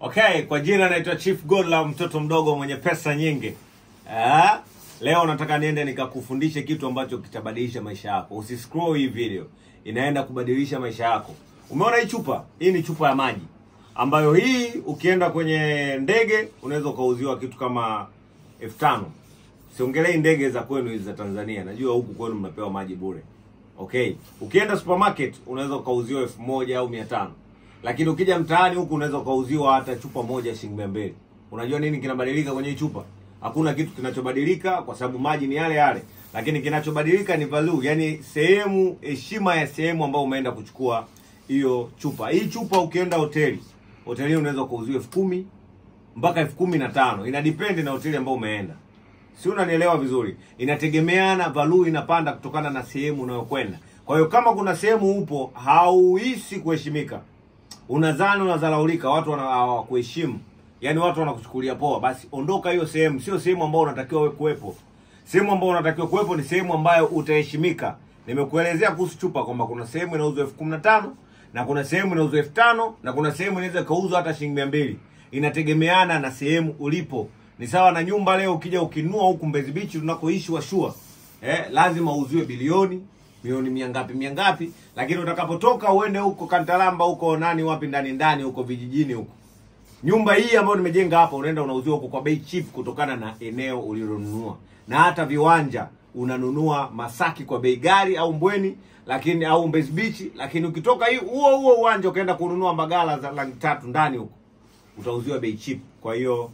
Okay, kwa jina naitwa Chief Godlove, mtoto mdogo mwenye pesa nyingi. Ah, leo nataka niende nikakufundishe kitu ambacho kitabadilisha maisha yako. Usiscroll hii video, inaenda kubadilisha maisha yako. Umeona hii chupa? Hii ni chupa ya maji ambayo hii ukienda kwenye ndege unaweza ukauziwa kitu kama elfu tano. Siongelei ndege za kwenu hizi za Tanzania, najua huku kwenu mnapewa maji bure. Okay, ukienda supermarket unaweza ukauziwa elfu moja au mia tano lakini ukija mtaani huku unaweza ukauziwa hata chupa moja shilingi mia mbili. Unajua nini kinabadilika kwenye hii chupa? Hakuna kitu kinachobadilika kwa sababu maji ni yale yale, lakini kinachobadilika ni value, yani sehemu, heshima ya sehemu ambayo umeenda kuchukua hiyo chupa. Hii chupa ukienda hoteli, hoteli unaweza ukauziwa elfu kumi mpaka elfu kumi na tano ina depend na hoteli ambayo umeenda si unanielewa vizuri inategemeana value inapanda kutokana na sehemu unayokwenda kwa hiyo kama kuna sehemu upo hauhisi kuheshimika unadhani unadharaulika watu wana- hawakuheshimu yaani watu wanakuchukulia poa basi ondoka hiyo sehemu sio sehemu ambayo unatakiwa wewe kuwepo sehemu ambayo unatakiwa kuwepo ni sehemu ambayo utaheshimika nimekuelezea kuhusu chupa kwamba kuna sehemu inauzwa elfu kumi na tano na kuna sehemu inauzwa elfu tano na kuna sehemu inaweza ikauzwa hata shilingi mia mbili inategemeana na sehemu ulipo ni sawa na nyumba leo ukija ukinunua huku mbezi bichi tunakoishi washua eh, lazima uuziwe bilioni milioni mia ngapi mia ngapi lakini utakapotoka uende huko kantalamba huko nani wapi ndani ndani huko vijijini huko nyumba hii ambayo nimejenga hapa unaenda unauziwa huko kwa bei cheap kutokana na eneo ulilonunua na hata viwanja unanunua masaki kwa bei gari au mbweni lakini au mbezi bichi lakini ukitoka hii huo huo uwanja ukaenda kununua mbagala za laki tatu ndani huko utauziwa bei cheap kwa hiyo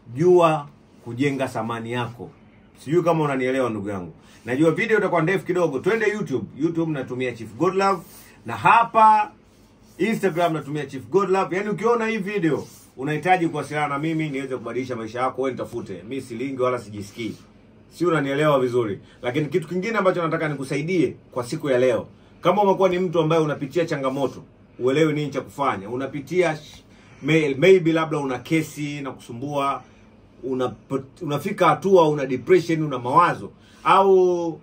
jua kujenga thamani yako sijui kama unanielewa ndugu yangu najua video itakuwa ndefu kidogo twende youtube youtube natumia chief godlove na hapa instagram natumia chief godlove yaani ukiona hii video unahitaji kuwasiliana na mimi niweze kubadilisha maisha yako wewe nitafute mi silingi wala sijisikii si unanielewa vizuri lakini kitu kingine ambacho nataka nikusaidie kwa siku ya leo kama umekuwa ni mtu ambaye unapitia changamoto uelewi nini cha kufanya unapitia sh- may- maybe labda una kesi na kusumbua una, unafika hatua una depression una mawazo au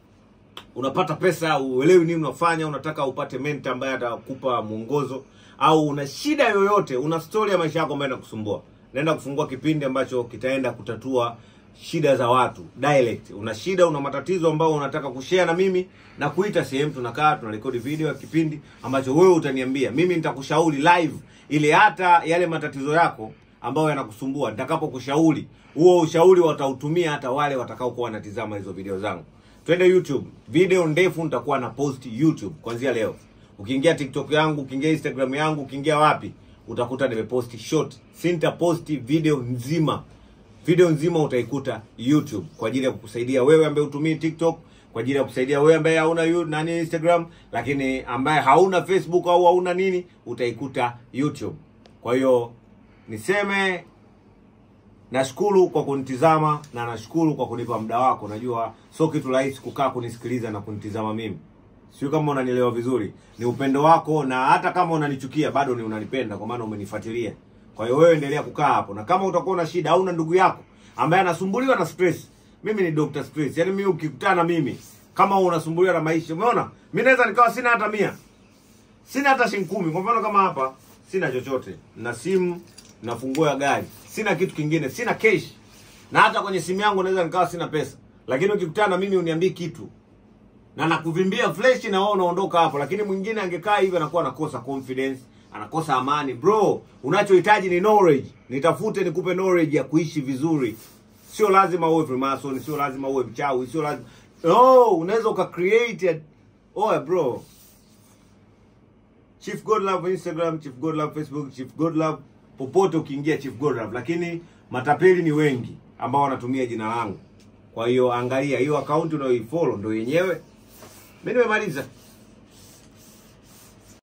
unapata pesa uelewi nini unafanya unataka upate mentor ambaye atakupa mwongozo au una shida yoyote una story ya maisha yako ambayo inakusumbua naenda kufungua kipindi ambacho kitaenda kutatua shida za watu direct una shida una matatizo ambayo unataka kushare na mimi na kuita sehemu tunakaa tunarekodi video ya kipindi ambacho wewe utaniambia mimi nitakushauri live ili hata yale matatizo yako ambayo yanakusumbua nitakapokushauri huo ushauri watautumia hata wale watakaokuwa wanatizama hizo video zangu twende youtube video ndefu nitakuwa na post youtube kuanzia leo ukiingia tiktok yangu ukiingia instagram yangu ukiingia wapi utakuta nimeposti short sintaposti video nzima video nzima utaikuta youtube kwa ajili ya kukusaidia wewe ambaye utumii tiktok kwa ajili ya kusaidia wewe ambaye hauna yu- nani instagram lakini ambaye hauna facebook au hauna nini utaikuta youtube kwa hiyo niseme nashukuru kwa kunitizama na nashukuru kwa kunipa muda wako najua sio kitu rahisi kukaa kunisikiliza na kunitizama mimi sio kama unanielewa vizuri ni upendo wako na hata kama unanichukia bado ni unanipenda kwa maana umenifuatilia kwa hiyo wewe endelea kukaa hapo na kama utakuwa na shida au na ndugu yako ambaye anasumbuliwa na stress mimi ni Dr. Stress yaani mimi ukikutana na mimi kama unasumbuliwa na maisha umeona mimi naweza nikawa sina hata mia sina hata shilingi kumi kwa mfano kama hapa sina chochote na simu na funguo ya gari sina kitu kingine sina cash na hata kwenye simu yangu naweza nikawa sina pesa lakini ukikutana na mimi uniambii kitu na nakuvimbia flesh na wewe unaondoka hapo lakini mwingine angekaa hivi anakuwa anakosa confidence anakosa amani bro unachohitaji ni knowledge nitafute nikupe knowledge ya kuishi vizuri sio lazima uwe freemason sio lazima uwe mchawi sio lazima no unaweza uka create a... oh bro Chief Godlove Instagram, Chief Godlove Facebook, Chief Godlove popote ukiingia Chief Godlove, lakini matapeli ni wengi ambao wanatumia jina langu. Kwa hiyo angalia hiyo akaunti unayoifollow ndio yenyewe. Mimi nimemaliza.